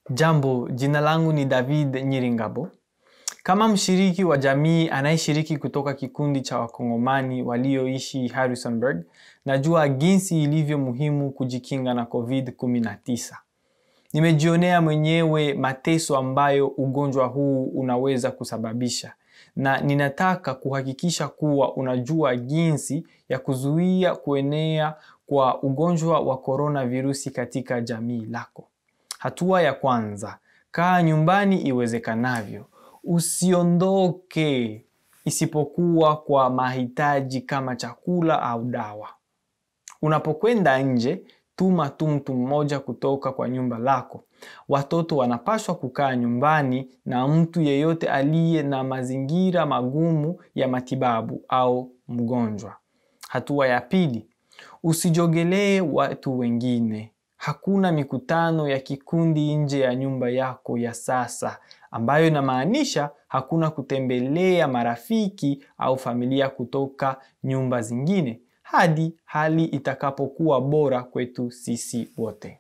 Jambo, jina langu ni David Nyiringabo. Kama mshiriki wa jamii anayeshiriki kutoka kikundi cha wakongomani walioishi Harrisonburg, najua jinsi ilivyo muhimu kujikinga na COVID-19. Nimejionea mwenyewe mateso ambayo ugonjwa huu unaweza kusababisha na ninataka kuhakikisha kuwa unajua jinsi ya kuzuia kuenea kwa ugonjwa wa coronavirusi katika jamii lako. Hatua ya kwanza, kaa nyumbani iwezekanavyo. Usiondoke isipokuwa kwa mahitaji kama chakula au dawa. Unapokwenda nje, tuma tu mtu mmoja kutoka kwa nyumba lako. Watoto wanapaswa kukaa nyumbani na mtu yeyote aliye na mazingira magumu ya matibabu au mgonjwa. Hatua ya pili, usijogelee watu wengine. Hakuna mikutano ya kikundi nje ya nyumba yako ya sasa, ambayo inamaanisha hakuna kutembelea marafiki au familia kutoka nyumba zingine hadi hali itakapokuwa bora kwetu sisi wote.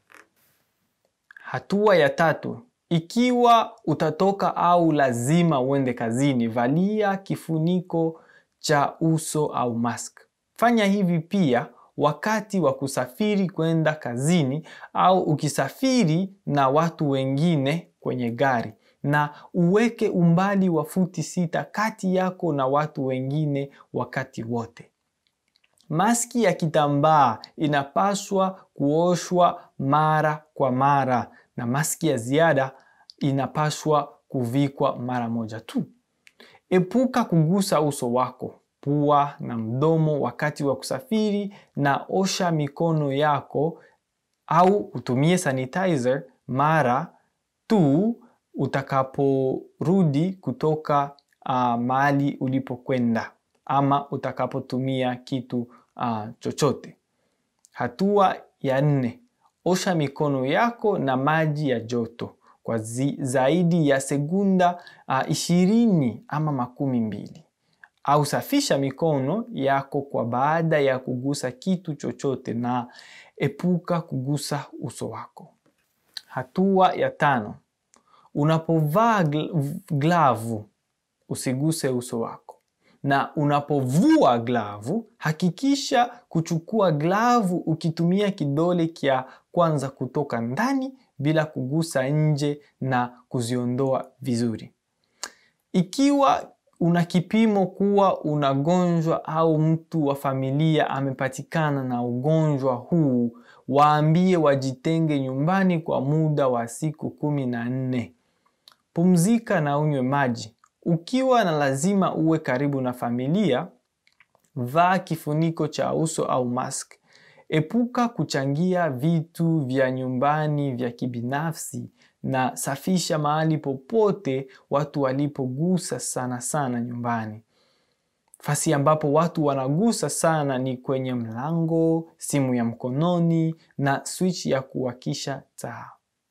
Hatua ya tatu, ikiwa utatoka au lazima uende kazini, valia kifuniko cha uso au mask. Fanya hivi pia wakati wa kusafiri kwenda kazini au ukisafiri na watu wengine kwenye gari na uweke umbali wa futi sita kati yako na watu wengine wakati wote. Maski ya kitambaa inapaswa kuoshwa mara kwa mara na maski ya ziada inapaswa kuvikwa mara moja tu. Epuka kugusa uso wako, pua na mdomo wakati wa kusafiri na osha mikono yako au utumie sanitizer mara tu utakaporudi kutoka uh, mahali ulipokwenda ama utakapotumia kitu uh, chochote. Hatua ya nne, osha mikono yako na maji ya joto kwa zi, zaidi ya sekunda uh, ishirini ama makumi mbili au safisha mikono yako kwa baada ya kugusa kitu chochote na epuka kugusa uso wako. Hatua ya tano, unapovaa gl glavu usiguse uso wako, na unapovua glavu hakikisha kuchukua glavu ukitumia kidole kya kwanza kutoka ndani bila kugusa nje na kuziondoa vizuri. Ikiwa una kipimo kuwa unagonjwa au mtu wa familia amepatikana na ugonjwa huu, waambie wajitenge nyumbani kwa muda wa siku kumi na nne. Pumzika na unywe maji. Ukiwa na lazima uwe karibu na familia, vaa kifuniko cha uso au mask. Epuka kuchangia vitu vya nyumbani vya kibinafsi na safisha mahali popote watu walipogusa sana sana nyumbani. Fasi ambapo watu wanagusa sana ni kwenye mlango, simu ya mkononi na switch ya kuwakisha taa.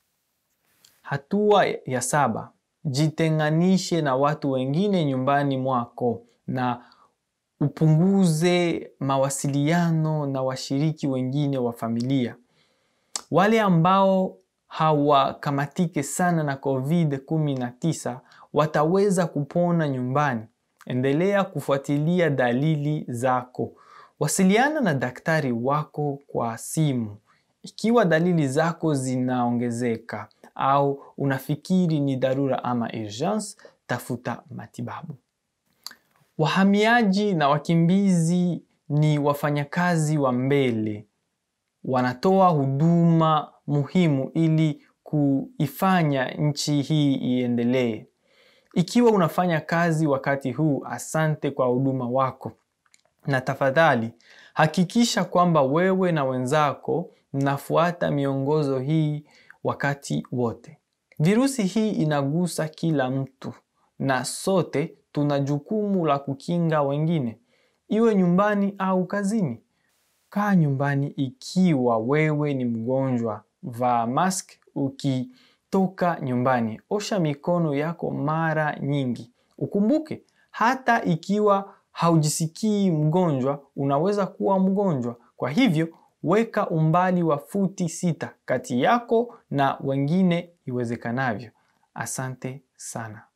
Hatua ya saba, jitenganishe na watu wengine nyumbani mwako na upunguze mawasiliano na washiriki wengine wa familia. Wale ambao hawakamatike sana na COVID-19 wataweza kupona nyumbani. Endelea kufuatilia dalili zako. Wasiliana na daktari wako kwa simu. Ikiwa dalili zako zinaongezeka au unafikiri ni dharura ama urgence, tafuta matibabu. Wahamiaji na wakimbizi ni wafanyakazi wa mbele. Wanatoa huduma muhimu ili kuifanya nchi hii iendelee. Ikiwa unafanya kazi wakati huu, asante kwa huduma wako. Na tafadhali, hakikisha kwamba wewe na wenzako mnafuata miongozo hii wakati wote. Virusi hii inagusa kila mtu na sote tuna jukumu la kukinga wengine. Iwe nyumbani au kazini. Kaa nyumbani ikiwa wewe ni mgonjwa, vaa mask ukitoka nyumbani. Osha mikono yako mara nyingi. Ukumbuke, hata ikiwa haujisikii mgonjwa, unaweza kuwa mgonjwa. Kwa hivyo, Weka umbali wa futi sita kati yako na wengine iwezekanavyo. Asante sana.